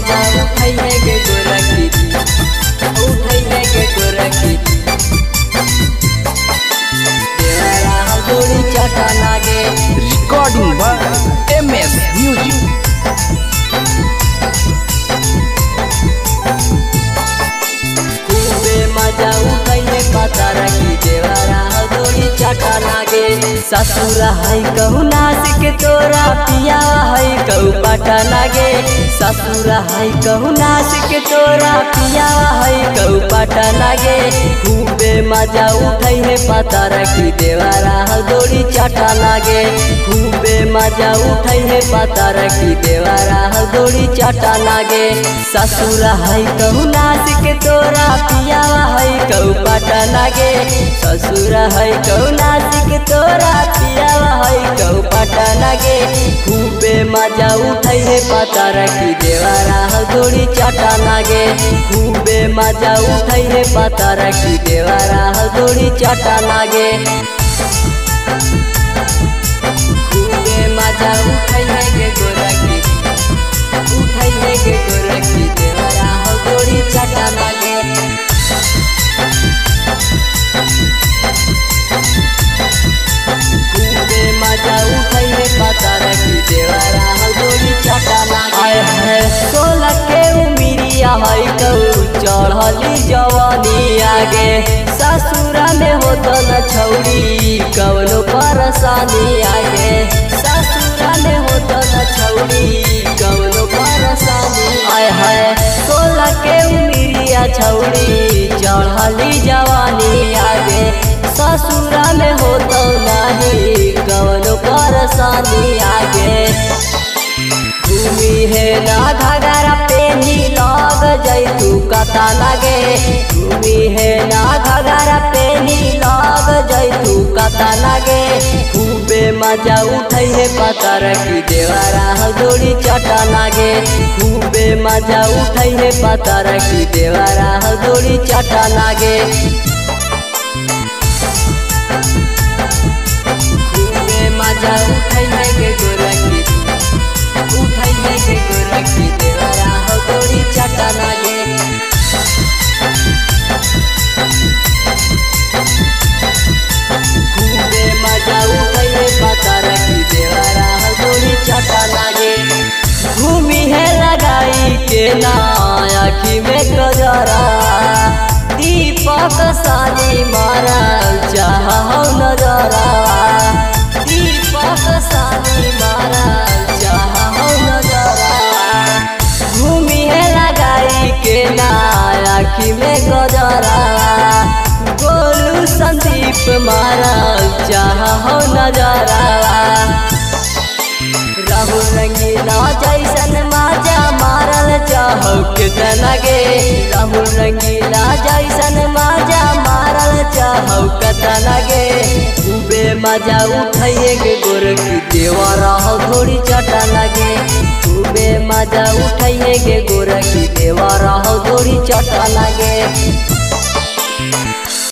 मजा उठाइए के गोरखी उठाइए के गोरखी देवरा हथौड़ी चटा लागे Recording by MS Music. खूबे मजा उठाइए पता रखी देवरा हथौड़ी चटा लागे ससुर है कहू नाच के तोरा पिया है कहू पटा लागे ससुर है कहू नाच के तोरा पिया है कहू पटा लागे खूबे मजा उठाइए पता रखी देवरा हथौड़ी चटा लागे खूबे मजा उठाइए पता रखी देवरा हथौड़ी चटा लागे ससुर है कहू नाच के तोरा पियावा है कहू पटा लागे ससुर है कहू नाच के तोरा पियावा है कहू पटा लागे खूबे मजा उठाइए पता रखी देवरा हथौड़ी चटा लागे खूबे मजा उठाइए पता रखी देवरा हथौड़ी चटा लागे खूबे मजा उठाइए के गोरखी उठाइए के गोरखी देवरा हथौड़ी चटा लागे खूबे मजा उठाइए पता रखी देवरा हथौड़ी चटा लागे आय है सोलह के उमिरिया है कहू चढ़ली जवानी आगे ससुरा में होत न छौड़ी कवनो परेशानी आगे ससुरा में होत न छौड़ी कवनो परेशानी आय है सोलह के उमिरिया छौड़ी चढ़ली जवानी आगे ससुरा में होत नहीं कवनो परेशानी आगे घूमी है ना घगरा पेनी लग जैतू कता लगे घूमी है ना घगरा पेनी लग जैतू कता लगे खूबे मजा उठै है पता रखी देवरा हथौड़ी चटा लागे खूबे मजा उठै है पता रखी देवरा हथौड़ी चटा लागे खूबे मजा उठै है के गोरखी उठाइए के गोरखी देवरा हथौड़ी चटा लागे खूबे मजा उठाइए पता रखी देवरा हथौड़ी चटा लागे घूमी है लगाई के ना आखी में गजरा दीपक सानी मारा चाह नजरा दीपक सानी मारा चाह नजरा घूमी है लगाई के ना आखी में गजरा गोलू संदीप मारा चाह नजरा राहुल रंगीला जैसन माजा मारल चाहो कितना गे राहुल रंगीला जैसन माजा मारल चाहो कितना गे खूबे मजा उठाइए के गोरखी देवा रहो थोड़ी चटा लगे खूबे मजा उठाइए के गोरखी देवा रहो थोड़ी चटा लगे